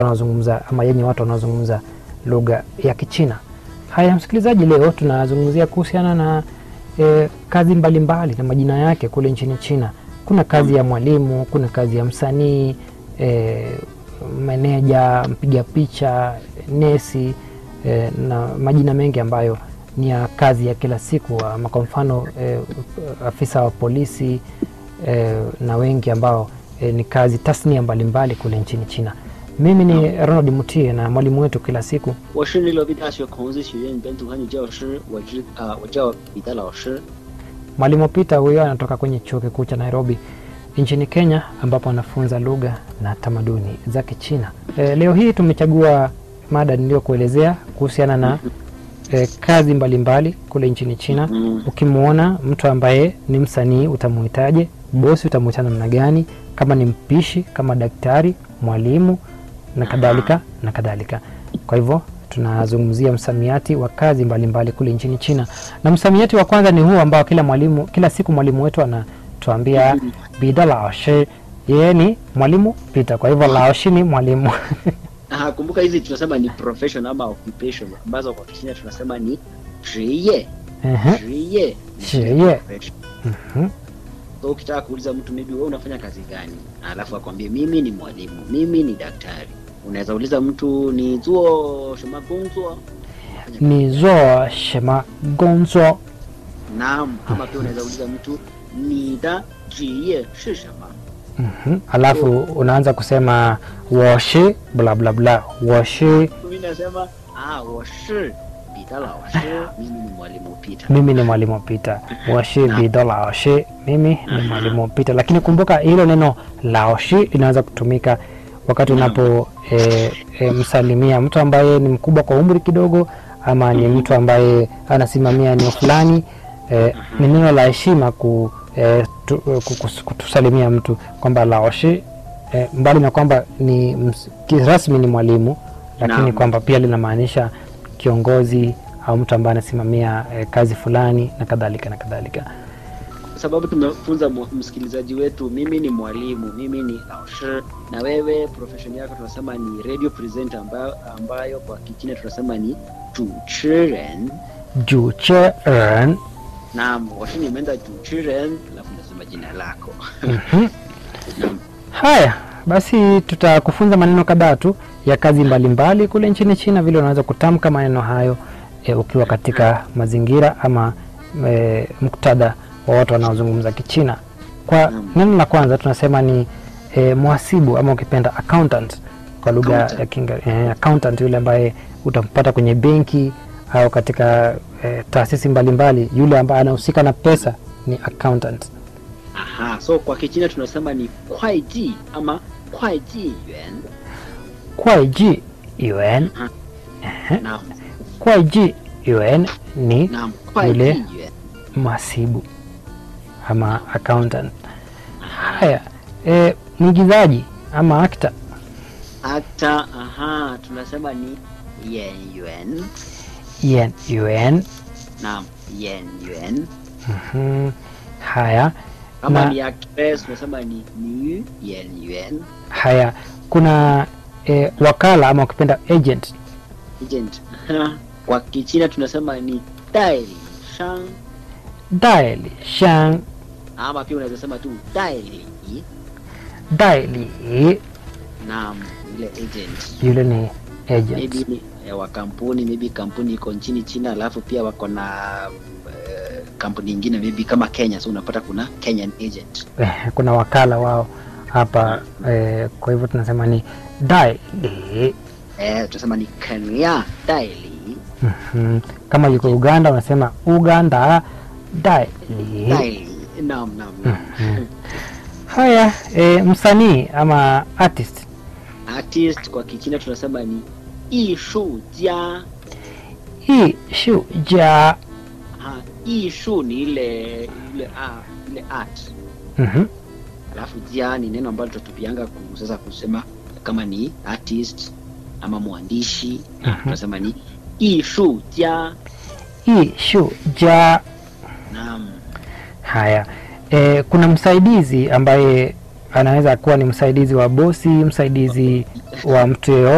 wanaozungumza ama yenye watu wanaozungumza lugha ya Kichina. Haya, msikilizaji, leo tunazungumzia kuhusiana na e, kazi mbalimbali mbali na majina yake kule nchini China. Kuna kazi ya mwalimu, kuna kazi ya msanii e, meneja, mpiga picha, nesi e, na majina mengi ambayo ni ya kazi ya kila siku, ama kwa mfano e, afisa wa polisi e, na wengi ambao e, ni kazi tasnia mbalimbali kule nchini China. Mimi ni Ronald Mutie na mwalimu wetu kila siku 我是内罗毕大学孔子学院本土汉语教师，我知啊、我叫彼得老师。 Mwalimu Peter huyo anatoka kwenye chuo kikuu cha Nairobi nchini Kenya, ambapo anafunza lugha na tamaduni za Kichina. E, leo hii tumechagua mada niliyokuelezea kuhusiana na e, kazi mbalimbali mbali kule nchini China. Mm. Ukimwona mtu ambaye ni msanii utamuhitaje? Bosi utamuita namna gani? Kama ni mpishi, kama daktari, mwalimu na kadhalika na kadhalika. Kwa hivyo tunazungumzia msamiati wa kazi mbalimbali mbali kule nchini China, na msamiati wa kwanza ni huu ambao kila mwalimu kila siku mwalimu wetu anatuambia bida laoshi, yeye ni mwalimu Peter. Kwa hivyo laoshi ni mwalimu Ah, kumbuka hizi tunasema ni profession ama occupation ambazo kwa Kichina tunasema ni 职业 Ehe, 职业职业 profession. mhm. So ukitaka kuuliza mtu maybe wewe unafanya kazi gani, alafu akwambie mimi ni mwalimu, mimi ni daktari. Unaweza uliza mtu ni zuo shema gongzuo ni zo shema gonzo naam, ama pia unaweza uliza mtu ni da 职业是什么 Mhm. Alafu unaanza kusema woshi bla bla bla woshi, mimi nasema ah, 我是彼得老师，mimi ni mwalimu Peter. mimi ni mwalimu Peter. Woshi bido laoshi, mimi ni mwalimu Peter. Lakini kumbuka hilo neno laoshi linaweza kutumika wakati unapo e, e, msalimia mtu ambaye ni mkubwa kwa umri kidogo, ama ni mtu ambaye anasimamia eneo fulani. E, ni neno la heshima ku, e, tu, ku- kus- kutusalimia mtu kwamba laoshi e, mbali na kwamba ni ms- kirasmi ni mwalimu, lakini Naam. kwamba pia linamaanisha kiongozi au mtu ambaye anasimamia e, kazi fulani na kadhalika na kadhalika. sababu tumefunza mu- msikilizaji wetu, mimi ni mwalimu, mimi ni laoshi, na wewe profession yako tunasema ni radio presenter, ambayo, ambayo kwa Kichina tunasema ni 主持人 Juche ren Naam, washi nimeenda 主持人 alafu nasema jina lako. Naam. Haya basi, tutakufunza maneno kadhaa tu ya kazi mbalimbali kule nchini China, vile unaweza kutamka maneno hayo e, ukiwa katika mazingira ama e, muktadha wa watu wanaozungumza Kichina. Kwa Naam. neno la kwanza tunasema ni e, mhasibu ama ukipenda accountant kwa lugha Accountant. ya Kiingereza. E, accountant yule ambaye utampata kwenye benki au katika e, taasisi mbalimbali, yule ambaye anahusika na pesa ni accountant. Aha, so kwa Kichina tunasema ni 会计 ama 会计员 Kwaiji yuan Naam, Kwaiji yuan ni naam, Yule. 会计员 mhasibu ama accountant. Haya, e, mwigizaji ama actor Actor, aha, tunasema ni 演员 yen yuan. Naam, 演员 Mhm. Haya, kama Na- ni actress tunasema ni 女演员 haya kuna e, wakala ama ukipenda agent agent. Aha, Kwa Kichina tunasema ni 代理商 daili shang ama pia unaweza sema tu 代理 daili Naam, ile agent yule ni agent. maybe ni eh, wa kampuni maybe kampuni iko nchini China alafu pia wako na eh, kampuni nyingine maybe kama Kenya, so unapata kuna Kenyan agent. Eh, kuna wakala wao hapa eh, kwa hivyo tunasema ni daili Eh, tunasema ni Kenya 代理 Mhm. kama yuko Uganda unasema Uganda daili. 代理 Naam, naam, naam. Haya, e, msanii ama artist Artist kwa Kichina tunasema ni 艺术家 hii shuja Ha, 艺术 ni ile ile, ah, ile art Mhm. alafu jia ni neno ambalo tutatupianga ku- sasa kusema kama ni artist ama mwandishi Mhm. tunasema ni 艺术家 hii shuja. naam Haya, e, kuna msaidizi ambaye anaweza kuwa ni msaidizi wa bosi, msaidizi wa mtu yeyote